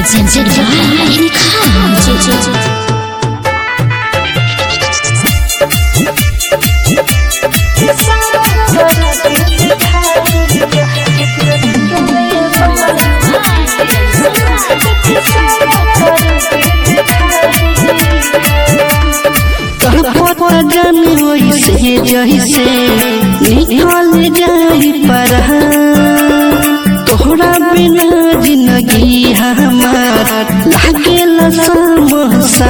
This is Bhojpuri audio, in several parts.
presented by Nikhan. पता जाने वैसे जैसे निकल जाई पर तोहरा बिना जिंदगी हमार लागेला समोसा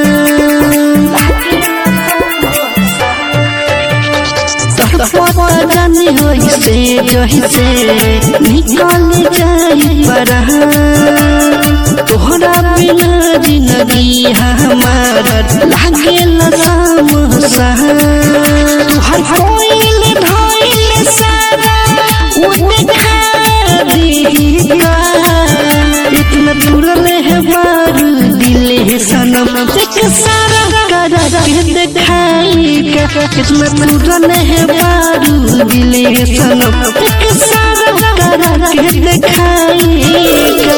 पता जाने वैसे जैसे निकल जाई पर तोहरा बिना जिंदगी हमार लागेला समोसा तुहर होइल धइल सारा उ देखा दीगा इतना तुरल है बार दिल है सनम एक सारा करा के दिखाएगा इतना तुरल है बार दिल है सनम एक सारा करा के दिखाएगा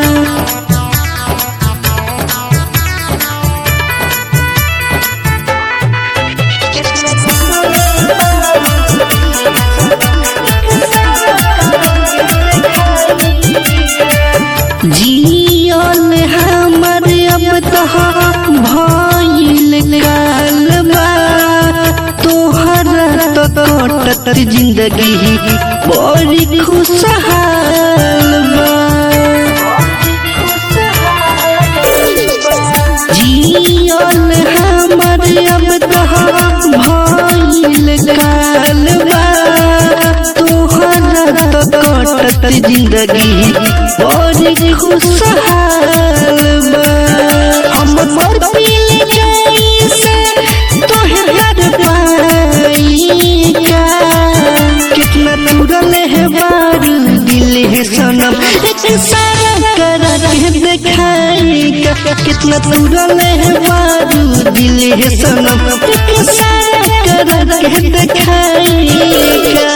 जियल हमर अब तहा भइल कालबा तोहर तो कटत जिंदगी बड़ी खुशहाल बा जियल हमर अब तहा भइल कालबा तोहर तो कटत जिंदगी बड़ी खुशहाल बा हम पर पील जैसे तोहे हर पाईका कितना तुरल है बार दिल है सनम एक सारा करा के दिखाएगा कितना तुरल है बार दिल है सनम एक सारा करा के दिखाएगा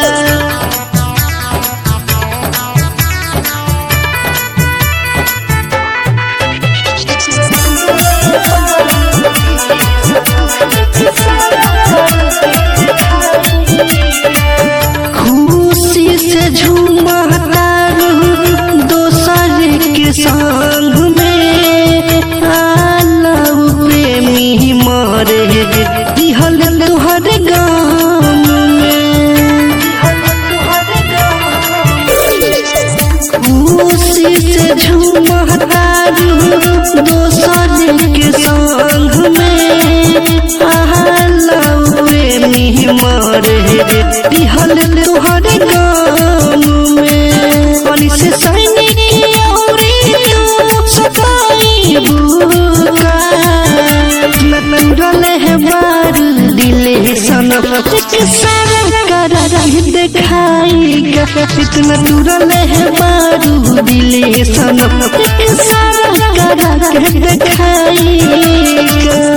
खुशी से झूमता रहूं दोसर के संग में आलव प्रेमी मरे दिहल तोहर गाम में खुशी से झूमता रहूं दोसर के संग में आलव प्रेमी मरे दिहल तोहर गाम में पानी से सैनिक औरी तू सताई बुका नटुरल है बार दिल है सनम के सारा करा के दिखाएगा इतना तुरल है बार दिल है सनम के सारा करा के दिखाएगा